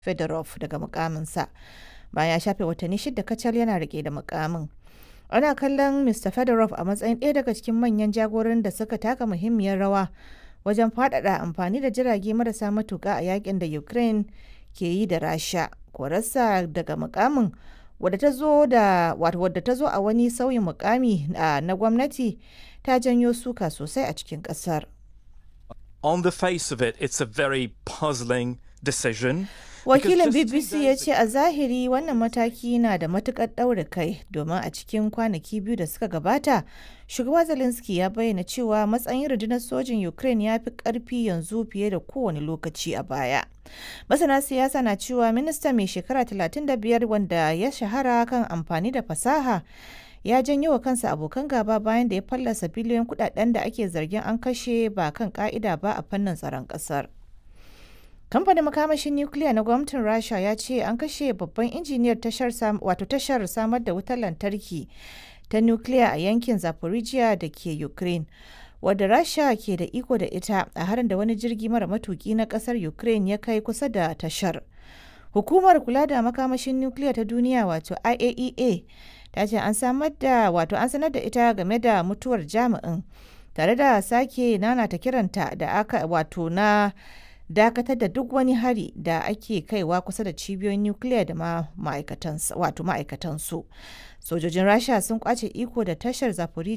Fedorov daga mukaminsa bayan ya shafe watanni shida kacal yana rike da mukamin. Ana kallon Mr. Fedorov a matsayin ɗaya daga cikin manyan jagoran da suka taka muhimmiyar rawa wajen faɗaɗa amfani da jirage marasa matuƙa a yakin da Ukraine ke yi da Rasha. Korarsa daga mukamin wadda ta zo da wadda ta zo a wani sauyin mukami na gwamnati ta janyo suka sosai a cikin ƙasar. On the face of it, it's a very puzzling decision. Wakilin BBC ya ce a zahiri wannan mataki na da matukar ɗaure kai domin a cikin kwanaki biyu da suka gabata, shugaba Zelensky ya bayyana cewa matsayin rundunar sojin Ukraine ya fi ƙarfi yanzu fiye da kowane lokaci a baya. Masana siyasa na cewa minista mai shekara 35 wanda ya shahara kan amfani da fasaha ya janyo wa kansa abokan gaba bayan da ya fallasa biliyon kudaden da ake zargin an kashe ba kan ka'ida ba a fannin tsaron ƙasar. kamfanin makamashin nukiliya na gwamnatin rasha ya ce an kashe babban injiniyar tashar wato tashar samar da wutar lantarki ta nukiliya a yankin zaporizhia da ke ukraine wadda rasha ke da iko da ita a harin da wani jirgi mara matuki na kasar ukraine ya kai kusa da tashar hukumar kula da makamashin nukiliya ta duniya wato iaea ta ce an samar da wato an sanar da ita game da mutuwar jami'in tare da sake nanata kiranta da aka wato na dakatar da duk wani hari da ake kaiwa kusa da cibiyoyin nukiliya da ma ma'aikatansu sojojin rasha sun kwace iko da tashar zapori